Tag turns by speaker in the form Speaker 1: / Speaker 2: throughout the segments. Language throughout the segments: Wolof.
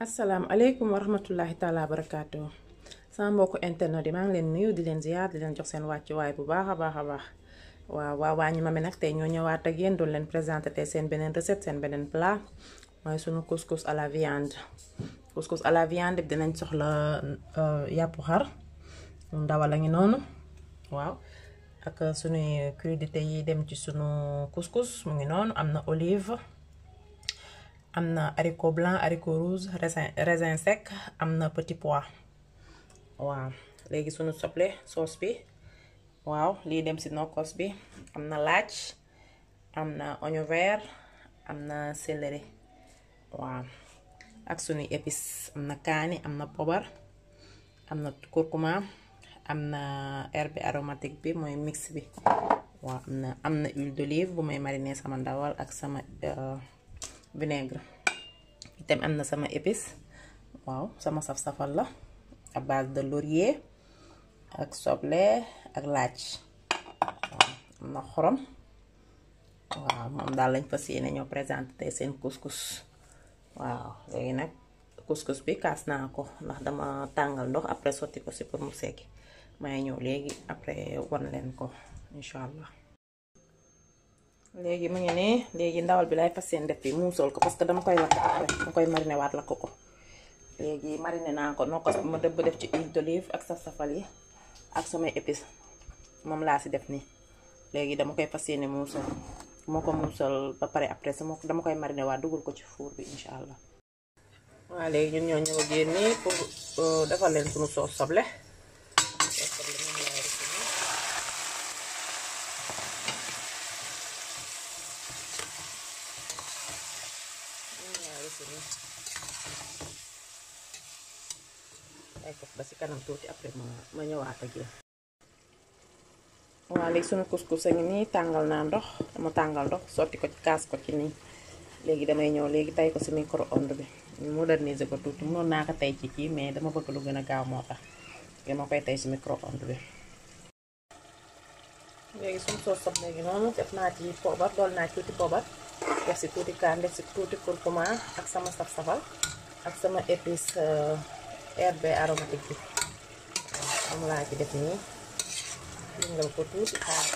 Speaker 1: asalaamaaleykum wa rahmatullahi taala barakaatu sama mbokku internet yi maa ngi leen nuyu di leen ziyaar di leen jox seen wàccuwaay bu baax a baax a baax waaw waa waa ñu ma mi nag tey ñoo ñëwaat ak yéen doon leen présenté tey seen beneen recette seen beneen plat mooy sunu couscous à la viande couscous à la viande bi dinañ soxla yàppu xar ndawal a ngi noonu waaw ak sunuy crudité yi dem ci sunu couscous mu ngi noonu am na olive am na haricot blanc haricot rouge raisin raisin sec am na petit pois waaw léegi sunu soble sauce bi waaw lii dem si nokkos bi am na laaj am na oignon vert am na céleri waaw ak sunuy épices am na kaani am na pobar am na curcuma am na herbe aromatique bi mooy mix bi waaw am na am na huile d'olive bu may mariner sama ndawal ak sama vinaigre itam am na sama épice waaw sama saf-safal la à base de laurier ak soble ak laaj waaw am na xorom waaw moom daal lañ fas yéene ñoo présenté tey seen couscous waaw léegi nag couscous bi kaas naa ko ndax dama tàngal ndox après sotti ko si pour mu sekki may ñëw léegi après wan leen ko incha allah léegi mu ngi nii léegi ndawal bi lay fas yéene def bi muusal ko parce que dama koy lakk après dama koy mariner waat lakk ko léegi mariner naa ko nokkos bi ma dëbb def ci huile d'olive ak saf-safal yi ak samay épices moom laa si def nii léegi dama koy fas yéene muusal moo ko muusal ba pare après sama dama koy mariner waat dugal ko ci four bi incha allah waaw léegi ñun ñoo ñëw ak yéen nii pour defal leen sunu soos soble ay ko ba si kanam tuuti après ma ma ñëwaat ak yéen waaw léegi sunu couscous a ngi nii tàngal naa ndox dama tàngal ndox sotti ko ci kaas ko ci nii léegi damay ñëw léegi tay ko si micro-ondes bi moderniser ko tuuti mënoon naa ko tey ci kii mais dama bëgg lu gën a gaaw moo tax dama koy tey si micro-ondes bi léegi suñu soos sob léegi noonu def naa ci poobar dool naa ci tuuti poobar def si tuuti kaan def si tuuti curcuma ak sama saf-safal ak sama épice herbe aromatique bi am laa ci def nii yëngal ko tuuti xaar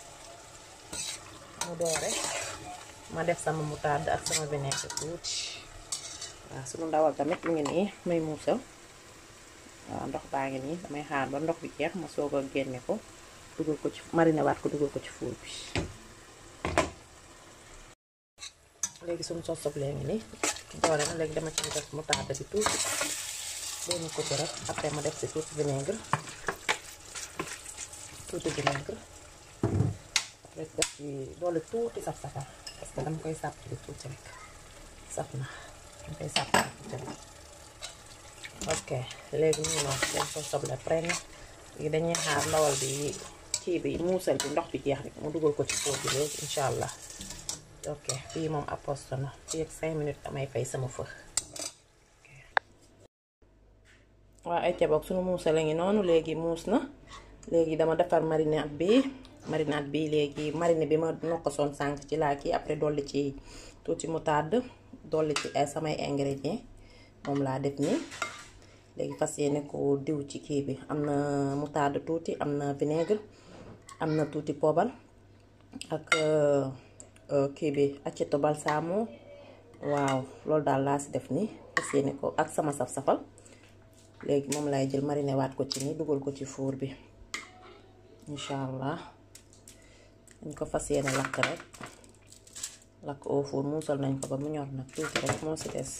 Speaker 1: mu doore ma def sama moutarde ak sama vinaigre tuuti waaw sunu ndawal tamit mu ngi nii may muusal waaw ndox baa ngi nii damay xaar ba ndox bi jeex ma soog a génne ko dugal ko ci mariner waat ko dugal ko ci four bi léegi sunu sos soble ngi nii doore na léegi dama ci def moutarde bi tuuti benn ko rek après ma def si tuuti vinaigre tuuti vinaigre après def ci doole tuuti saf-safal parce que dama koy sàpp bi tuuti rek saf na dama koy sàpp tuuti rek ok léegi ñu noonu seen sos soble pare na léegi dañuy xaar ndawal bi kii bi muusal bi ndox bi jeex rek mu dugal ko ci four bi léegi incha allah ok fii moom aposto na fii ak 5 minutes damay fay sama fë waaw ay caboog sunu muusal la ngi noonu léegi muus na léegi dama defar marinade bi marinade bi léegi marine bi ma nokkosoon sànq ci laa kii après dolli ci tuuti moutarde dolli ci ay samay ingrédients moom laa def nii léegi fas yéene ko diw ci kii bi am na moutarde tuuti am na vinaigre am na tuuti poobal ak kii bi aceto balsamo waaw loolu daal laa si def nii fas yéene ko ak sama saf-safal léegi moom lay jël mariner waat ko ci nii dugal ko ci four bi incha allah dañ ko fas yéene lakk rek lakk au four muusal nañ ko ba mu ñor nag tuuti rek moo si des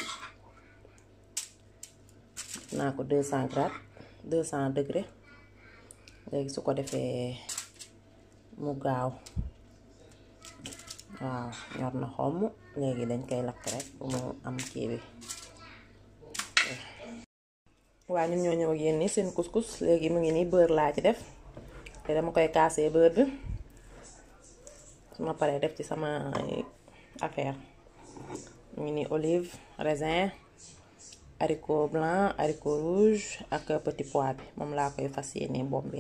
Speaker 1: naa ko 200 grade 200 degré léegi su ko defee mu gaaw waaw ñor na xomm léegi dañ koy lakk rek bu mu am kii bi waaw ñun ñoo ñëw ak yéen ni seen couscous léegi mu ngi nii beurre laa ci def te dama koy kaasee beurre bi su ma paree def ci sama affaire mu ngi nii olive raisin haricot blanc haricot rouge ak petit pois bi moom laa koy fas yéene bombe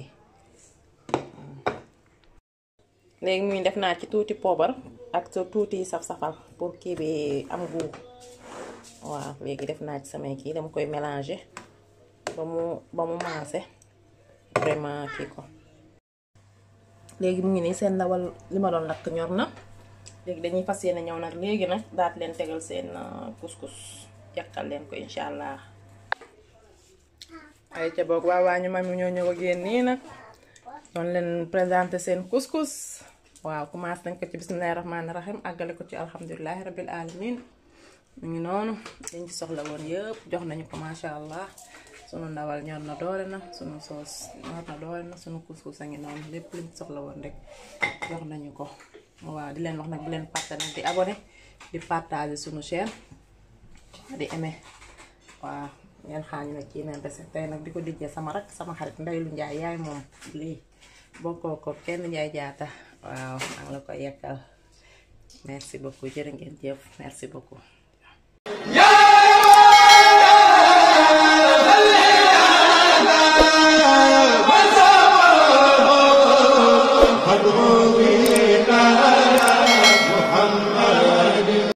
Speaker 1: léegi mu ngi def naa ci tuuti poobar ak tuuti saf-safal pour kii bi am goût waaw léegi def naa ci samay kii dama koy mélanger ba mu ba mu maase vraiment kii ko léegi mu ngi nii seen ndawal li ma doon lakk ñor na léegi dañuy fas yéene ñëw nag léegi nag daat leen tegal seen couscous yàkkal leen ko incha allah ay ca boog waa waa ñu ma mi ñoo ñëw ak yéen nii nag doon leen présenté seen couscous waaw commencé nañ ko ci bismillahi rahmaani rahim àggale ko ci alhamdulilahi rabil alamin mu ngi noonu liñ ci soxla woon yëpp jox nañu ko macha allah sunu ndawal ñor na doore na sunu soos ñor na doore na sunu couscous a ngi noonu lépp liñ ci soxla woon rek jox nañu ko waaw di leen wax nag bu leen fàtte nag di abonné di partager sunu chaîne di aimer waaw ngeen xaañ nag ci neen recette tey nag di ko dijjee sama rak sama xarit Ndeylu Njaay yaay moom lii bokkoo ko kenn Njaay jaata waaw maa ngi la koy yekkal merci beaucoup jërë ngeen jëf merci beaucoup